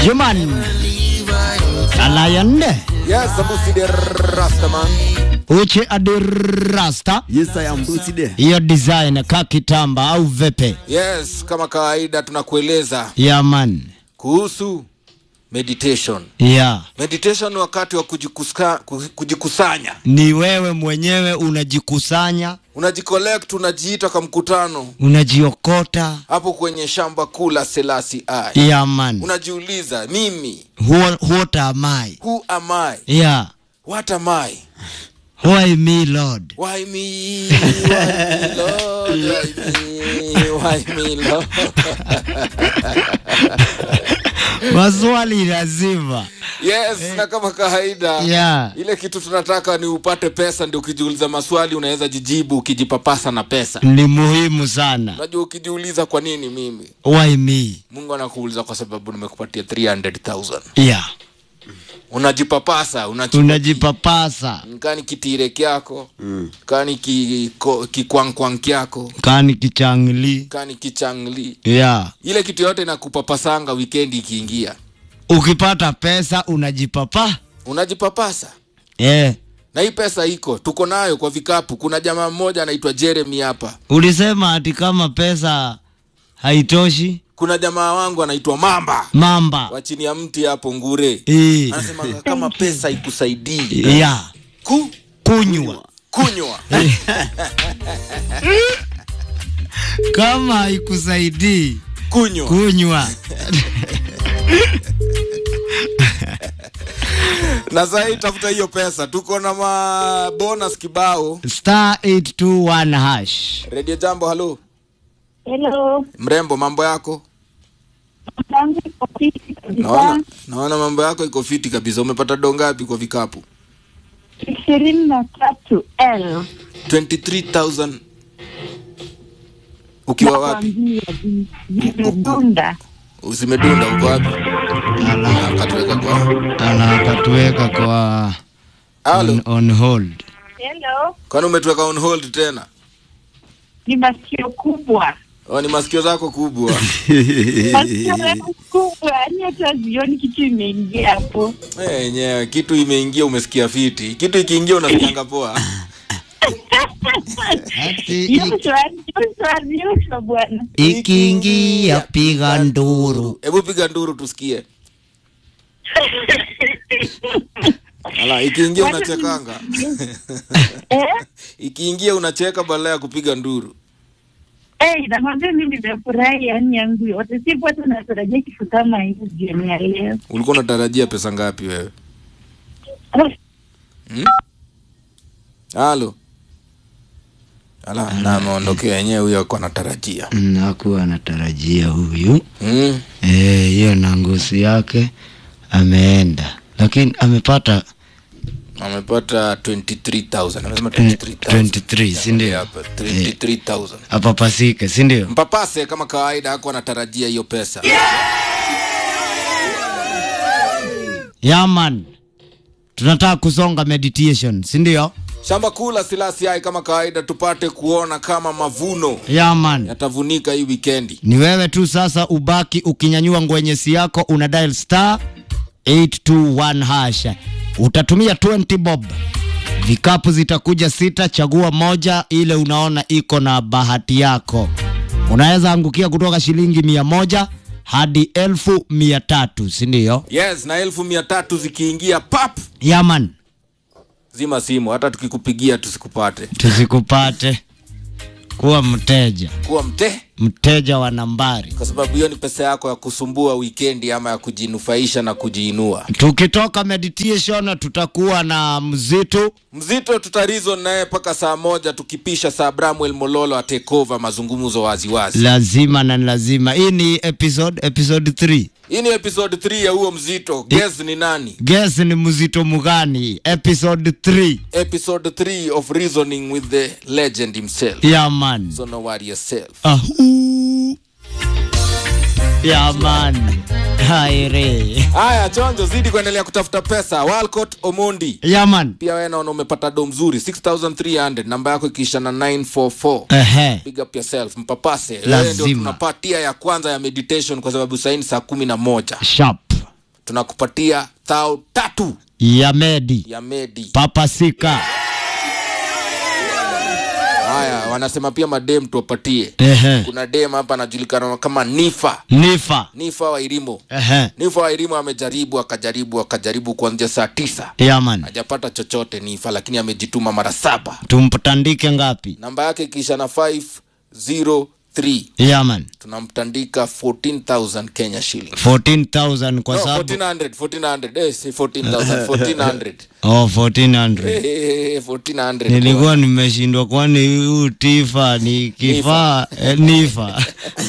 Human Alayan Yes, Abusi the Rastaman. Uche Adirasta Yes, I am Busi there. hiyo design ka kitamba au vepe Yes, kama kawaida tunakueleza ya man kuhusu meditation. ya Meditation ni wakati wa kujikuska, ku- kujikusanya. ni wewe mwenyewe unajikusanya Unajicollect, unajiita kwa mkutano unajiokota hapo kwenye shamba kuu la Selasi I. ya man Unajiuliza, mimi Who- what am I who am I? yeah What am I? why me lord Why me? Why me, Lord? Why me? Why me, Lord? maswali lazima Yes, na kama kawaida yeah ile kitu tunataka ni upate pesa, ndio ukijiuliza maswali unaweza jijibu ukijipapasa na pesa. ni muhimu sana Unajua, ukijiuliza kwa nini mimi, why me Mungu anakuuliza kwa sababu nimekupatia 300,000 yeah unajipapasa unachi- unajipapasa kani kitire kyako mm. kani kiko- kikwangkwang kyako kani kichangli kani kichangli yeah ile kitu yote inakupapasanga wikendi ikiingia ukipata pesa unajipapa unajipapasa eh na hii pesa iko tuko nayo kwa vikapu kuna jamaa mmoja anaitwa jeremy hapa ulisema ati kama pesa haitoshi kuna jamaa wangu anaitwa mamba mamba wa chini ya mti hapo ngure eh anasema kama pesa ikusaidii yeah ku kunywa kunywa kama haikusaidii kunywa kunywa na sahii tafuta hiyo pesa tuko na mabonus kibao star 821 hash redio jambo halo Hello. mrembo mambo yako Mambo iko fiti kabisa. naona naona mambo yako iko fiti kabisa umepata dongapi kwa vikapu ishirini na tatu elfu 23000 ukiwa wapi nakwambia, zi- zimedunda. usimedunda uko wapi akatuweka kwa ana akatuweka kwa halo on, on hold Hello. kwani umetuweka on hold tena Ni masikio kubwa, o ni masikio zako kubwa masikio yangu kubwa, yani hata zioni kitu imeingia hapo. Eh, yenyewe kitu imeingia umesikia fiti kitu ikiingia unasikianga poa Ati Yuswa, Yuswa, Yuswa bwana. ikiingia piga nduru hebu piga nduru tusikie ala ikiingia Wacha unachekanga Eh? ikiingia unacheka badala ya kupiga nduru Eh, nakwambia mimi nimefurahi yani yangu yote. Sipo hata natarajia kitu kama hivi jioni ya leo. ulikuwa unatarajia pesa ngapi wewe Hmm? halo ala na ameondokea yenyewe huyo ako anatarajia nakuwa anatarajia huyu mm. Eh, hiyo na ngozi yake ameenda lakini amepata amepata 23000 amesema eh, 23000 23 si ndio hapa 23000 apapasike si ndio mpapase kama kawaida ako anatarajia hiyo pesa yaman tunataka kusonga meditation si ndio shamba kuu la silasiai kama kawaida tupate kuona kama mavuno yaman yatavunika hii wikendi ni wewe tu sasa ubaki ukinyanyua ngwenyesi yako una dial star 821 hash utatumia 20 bob vikapu zitakuja sita chagua moja ile unaona iko na bahati yako unaweza angukia kutoka shilingi mia moja hadi elfu mia tatu sindio yes na elfu mia tatu zikiingia pap yaman zima simu hata tukikupigia tusikupate tusikupate kuwa mteja kuwa mte mteja wa nambari kwa sababu hiyo ni pesa yako ya kusumbua wikendi ama ya kujinufaisha na kujiinua tukitoka meditation tutakuwa na mzitu mzito tutarizon naye mpaka saa moja tukipisha saa bramwel mololo atekova mazungumzo waziwazi lazima na lazima hii ni episode episode 3 hii ni episode 3 ya huo mzito guess ni nani guess ni mzito mugani episode 3 episode 3 of reasoning with the legend himself ya man so no worry yourself ahu ya man haire haya chonjo zidi kuendelea kutafuta pesa walcott omondi ya man pia wewe naona umepata do mzuri 6300 namba yako ikiisha na 944 ehe big up yourself mpapase wewe ndio Lazima. tunapatia ya kwanza ya meditation kwa sababu saini saa kumi na moja sharp tunakupatia thao tatu ya medi ya medi papasika haya wanasema pia madem tuwapatie ehe kuna dem hapa anajulikana kama nifa nifa nifa wa irimo ehe nifa wa irimo amejaribu akajaribu akajaribu kuanzia saa tisa yaman hajapata chochote nifa lakini amejituma mara saba tumptandike ngapi namba yake kisha na 503 yaman tunamtandika 14000 kenya shilling 14000 kwa no, sababu 1400 1400 eh, si 14000 1400 oh 1400 Eh, 1400 nilikuwa nimeshindwa kwani huu tifa ni kifaa eh, nifa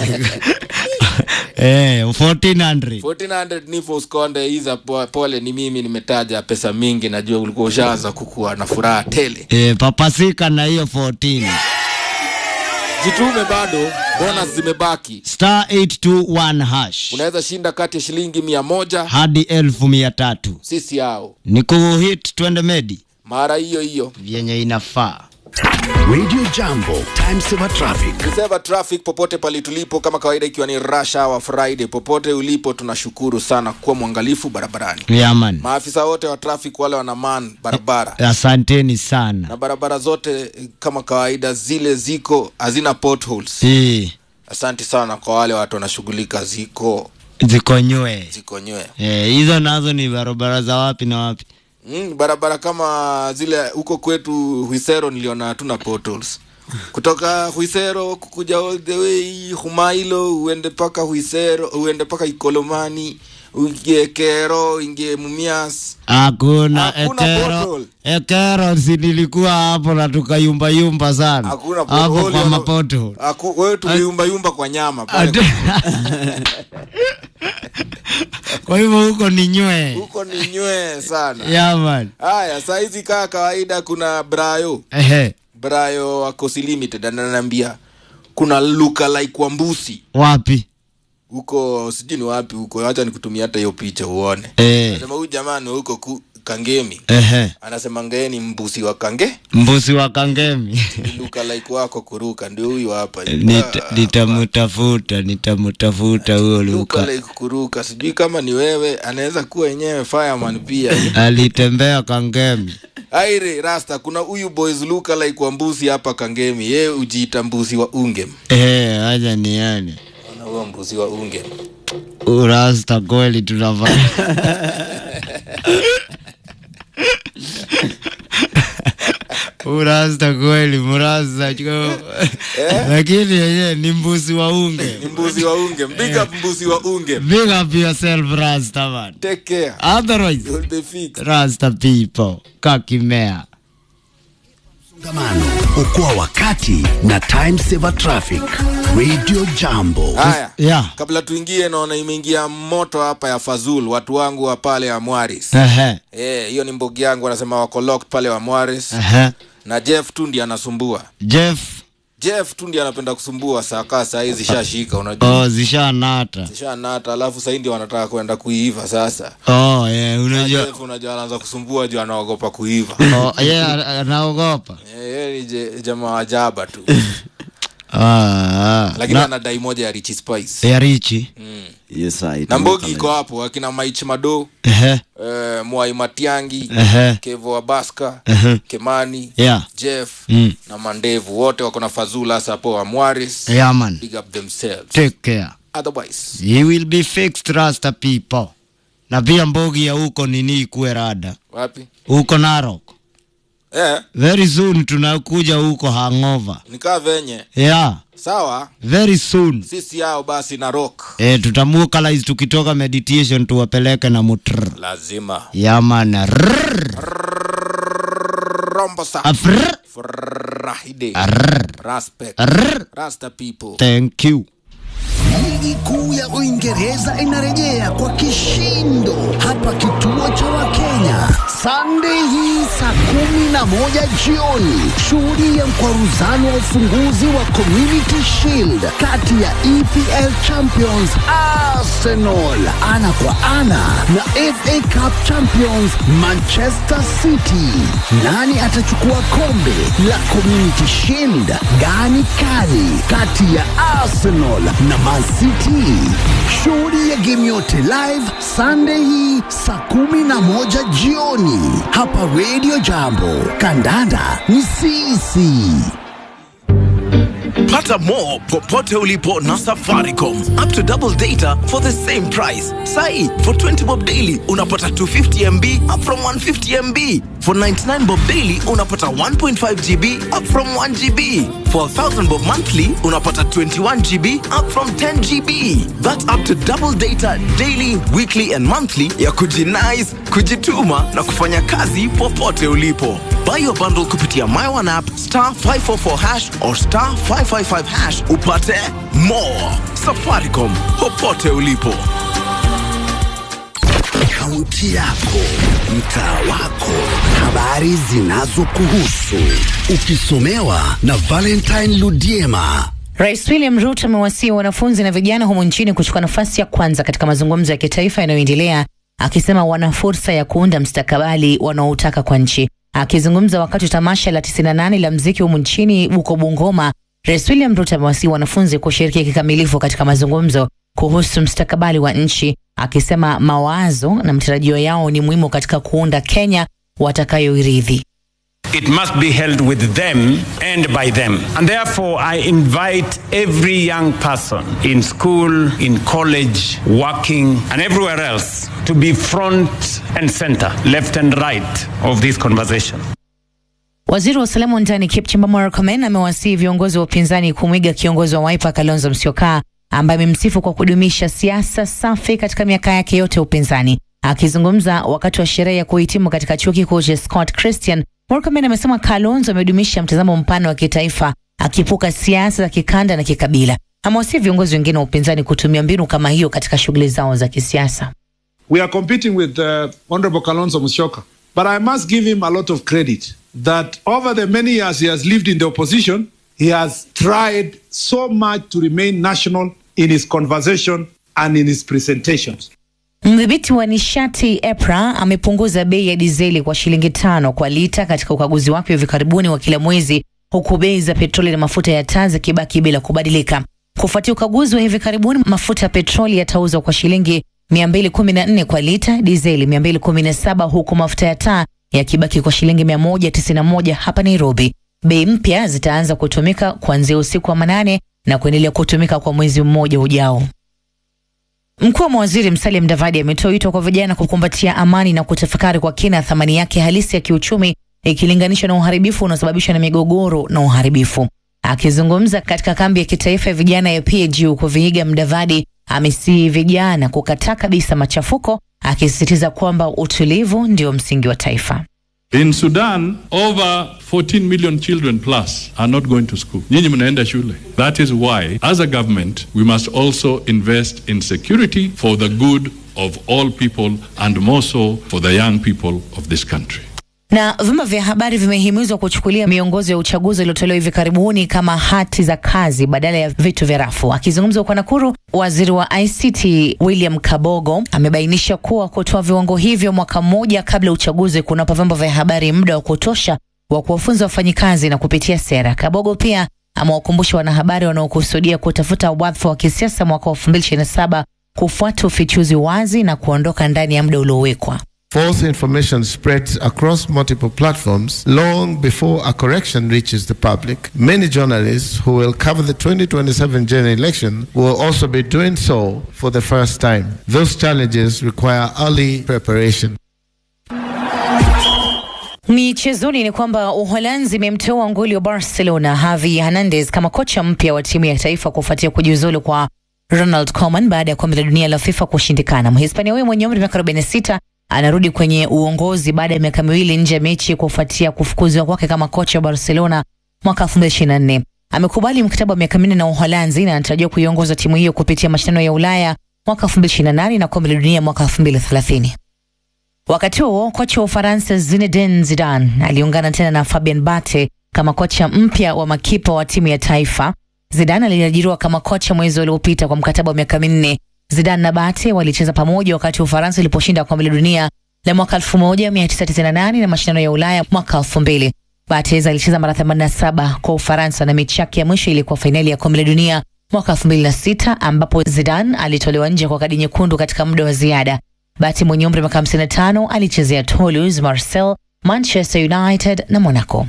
eh 1400 1400 nipo uskonde hiza po- pole ni mimi nimetaja pesa mingi najua ulikuwa ushaanza kukuwa na furaha tele eh papasika na hiyo 14 jitume bado bonus zimebaki star 821 hash unaweza shinda kati ya shilingi mia moja hadi elfu mia tatu sisi yao ni kuhit twende medi mara hiyo hiyo vyenye inafaa Radio Jambo, time saver traffic. Reserve traffic popote pale tulipo kama kawaida ikiwa ni rush hour friday popote ulipo tunashukuru sana kuwa mwangalifu barabarani yaman maafisa wote wa traffic wale wanaman barabara asanteni sana na barabara zote eh, kama kawaida zile ziko hazina potholes eh asante sana kwa wale watu wanashughulika ziko zikonywe ziko nywe eh hizo nazo ni barabara za wapi na wapi mm, barabara kama zile huko kwetu huisero niliona hatuna potholes kutoka huisero kukuja all the way humailo uende paka huisero uende paka ikolomani uingie kero ingie mumias hakuna Hakuna ekero pothole. ekero si nilikuwa hapo na tukayumba yumba sana hakuna hapo pothole, kwa ono- mapoto Haku- wewe tuliumbayumba kwa nyama pale kwa hivyo huko ni nywe huko ni nywe sana yaman haya saa hizi kaa kawaida kuna brayo ehe brayo wa Coast limited ananiambia kuna luka like wa mbusi wapi huko sijui ni wapi huko hacha nikutumia hata hiyo picha uone eh anasema huyu jamani huko ku, kangemi ehe anasema ngee ni mbusi wa kange mbusi wa kangemi Ni luka like wako kuruka ndio huyu hapa Nita- Ah, nitamutafuta nitamutafuta huyo luka luka like kuruka sijui kama ni wewe anaweza kuwa yenyewe fireman pia alitembea kangemi aire rasta kuna huyu boys luka like wa mbusi hapa kangemi ye ujiita mbusi wa ungem eh aja niane Ona huyo mbusi wa ungem urasta kweli tunafanya urasta kweli murasta cho lakini yenyewe ni mbuzi wa unge ni mbuzi wa ungem big up mbuzi wa ungem big up yourself rasta man take care otherwise you'll be fixed rasta people kakimea Msongamano, okoa wakati na time saver traffic. Radio Jambo. haya yeah kabla tuingie naona imeingia moto hapa ya fazul watu wangu wa pale wa mwaris ehe Eh, hiyo ni mbogi yangu wanasema wako locked pale wa mwaris ehe na jeff tundi anasumbua jeff jeff tundi anapenda kusumbua saa kaa saa hii zishashika unajua oh zishanata zishanata alafu sahii ndio wanataka kwenda kuiva sasa oh yeah, unajua jeff unajua anaanza kusumbua juu anaogopa kuiva oh, yeah, anaogopa Eh, yeye ni je- jamaa wa jaba tu ah, ah. lakini na, ana dai moja ya richi spice ya richi Yes, I na mbogi iko hapo akina maich mado ehe eh, mwai matiangi ehe kevo wa baska ehe kemani yeah jeff mm. na mandevu wote wako na fazula hasa hapo wa mwaris yeah man big up themselves take care otherwise he will be fixed rasta people na pia mbogi ya huko nini ikuwe rada wapi huko narok eh, very soon tunakuja huko hangover nikaa venye yeah sawa very soon sisi yao basi na rock e, tutamukalize tukitoka meditation tuwapeleke na mutr lazima yamana rombo sa afr Friday Arr. respect Arr. rasta people thank you Ligi kuu ya Uingereza inarejea kwa kishindo hapa kituo cha Wakenya Sunday hii saa kumi na moja jioni. Shughuli ya mkwaruzano wa ufunguzi wa Community Shield kati ya EPL Champions Arsenal ana kwa ana na FA Cup Champions Manchester City. Nani atachukua kombe la Community Shield? Gani kali kati ya Arsenal na Man City? Shuhudia game yote live Sunday hii saa kumi na moja jioni hapa Radio Jambo. Kandanda ni sisi. Pata more popote ulipo na Safaricom. Up to double data for the same price. Sai, for 20 bob daily unapata 250 MB up from 150 MB. For 99 bob daily unapata 1.5 GB up from 1 GB. For 1000 bob monthly unapata 21 GB up from 10 GB. That's up to double data daily, weekly and monthly ya kujinice, kujituma na kufanya kazi popote ulipo. Buy your bundle kupitia My One app star 544 hash or star 555 hash upate more. Safaricom popote ulipo. Kaunti yako, mtaa wako, habari zinazokuhusu, ukisomewa na Valentine Ludiema. Rais William Ruto amewasihi wanafunzi na vijana humu nchini kuchukua nafasi ya kwanza katika mazungumzo ya kitaifa yanayoendelea, akisema wana fursa ya kuunda mstakabali wanaoutaka kwa nchi. Akizungumza wakati wa tamasha la 98 la mziki humu nchini huko Bungoma, Rais William Ruto amewasihi wanafunzi kushiriki kikamilifu katika mazungumzo kuhusu mstakabali wa nchi, akisema mawazo na matarajio yao ni muhimu katika kuunda Kenya watakayoirithi. It must be held with them and by them. And therefore, I invite every young person in school, in college, working, and everywhere else to be front and center, left and right of this conversation. Waziri wa usalama wa ndani Kipchumba Murkomen amewasihi viongozi wa upinzani kumwiga kiongozi wa Wiper Kalonzo Musyoka ambaye amemsifu kwa kudumisha siasa safi katika miaka yake yote ya upinzani. Akizungumza wakati wa sherehe ya kuhitimu katika chuo kikuu cha Scott Christian, Murkomen amesema Kalonzo amedumisha mtazamo mpana wa kitaifa, akipuka siasa za kikanda na kikabila. Amewasihi viongozi wengine wa upinzani kutumia mbinu kama hiyo katika shughuli zao za kisiasa. We are competing with uh, Honorable Kalonzo Musyoka. But I must give him a lot of credit that over the many years he has lived in the opposition, he has tried so much to remain national in his conversation and in his presentations. Mdhibiti wa nishati EPRA amepunguza bei ya dizeli kwa shilingi tano kwa lita katika ukaguzi wake wa hivi karibuni wa kila mwezi, huku bei za petroli na mafuta ya taa zikibaki bila kubadilika. Kufuatia ukaguzi wa hivi karibuni, mafuta ya petroli yatauzwa kwa shilingi 214 kwa lita, dizeli 217, huku mafuta ya taa yakibaki kwa shilingi 191 hapa Nairobi. Bei mpya zitaanza kutumika kuanzia usiku wa manane na kuendelea kutumika kwa mwezi mmoja ujao. Mkuu wa mawaziri Musalia Mudavadi ametoa wito kwa vijana kukumbatia amani na kutafakari kwa kina thamani yake halisi ya kiuchumi ikilinganishwa na uharibifu unaosababishwa na migogoro na uharibifu. Akizungumza katika kambi ya kitaifa ya vijana ya PAG huko Vihiga, Mudavadi amesihi vijana kukataa kabisa machafuko, akisisitiza kwamba utulivu ndio msingi wa taifa. In Sudan, over 14 million children plus are not going to school. Nyinyi mnaenda shule. That is why, as a government, we must also invest in security for the good of all people and more so for the young people of this country. Na vyombo vya habari vimehimizwa kuchukulia miongozo ya uchaguzi uliotolewa hivi karibuni kama hati za kazi badala ya vitu vya rafu. Akizungumza huko Nakuru, waziri wa ICT William Kabogo amebainisha kuwa kutoa viwango hivyo mwaka mmoja kabla ya uchaguzi kunapa vyombo vya habari muda wa kutosha wa kuwafunza wafanyikazi na kupitia sera. Kabogo pia amewakumbusha wanahabari wanaokusudia kutafuta wadhifa wa kisiasa mwaka wa 2027 kufuata ufichuzi wazi na kuondoka ndani ya muda uliowekwa. False information spreads across multiple platforms long before a correction reaches the public. Many journalists who will cover the 2027 general election will also be doing so for the first time. Those challenges require early preparation. Michezoni ni kwamba Uholanzi imemteua nguli wa Barcelona Javi Hernandez kama kocha mpya wa timu ya taifa kufuatia kujiuzulu kwa Ronald Koeman baada ya kombe la dunia la FIFA kushindikana. Mhispania huyo mwenye umri wa miaka 46 anarudi kwenye uongozi baada ya miaka miwili nje ya mechi kufuatia kufukuzwa kwake kama kocha wa Barcelona mwaka 2024. Amekubali mkataba wa miaka minne na Uholanzi na anatarajiwa kuiongoza timu hiyo kupitia mashindano ya Ulaya mwaka 2028 na kombe la dunia mwaka 2030. Wakati huo kocha wa Ufaransa Zinedine Zidane aliungana tena na Fabien Bate kama kocha mpya wa makipa wa timu ya taifa. Zidane aliajiriwa kama kocha mwezi uliopita kwa mkataba wa miaka minne. Zidane na Bate walicheza pamoja wakati Ufaransa iliposhinda kombe la dunia la mwaka 1998 na mashindano ya Ulaya mwaka 2000. Barthez alicheza mara 87 kwa Ufaransa na mechi yake ya mwisho ilikuwa fainali ya kombe la dunia mwaka 2006 ambapo Zidane alitolewa nje kwa kadi nyekundu katika muda wa ziada. Bati mwenye umri wa miaka 55 alichezea Toulouse, Marseille, Manchester United na Monaco.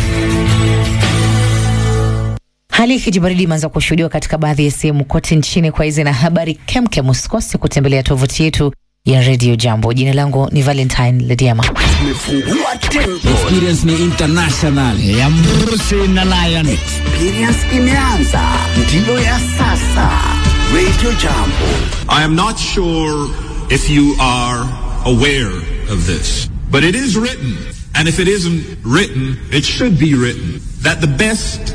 Hali ya kijibaridi imeanza kushuhudiwa katika baadhi ya sehemu kote nchini. Kwa hizi na habari kemkem, usikose kutembelea tovuti yetu ya Radio Jambo. Jina langu ni Valentine Lediama. Experience ni international ya Mrusi na Lion. Experience imeanza, ndiyo ya sasa. Radio Jambo. I am not sure if you are aware of this, but it is written, and if it isn't written, it should be written, that the best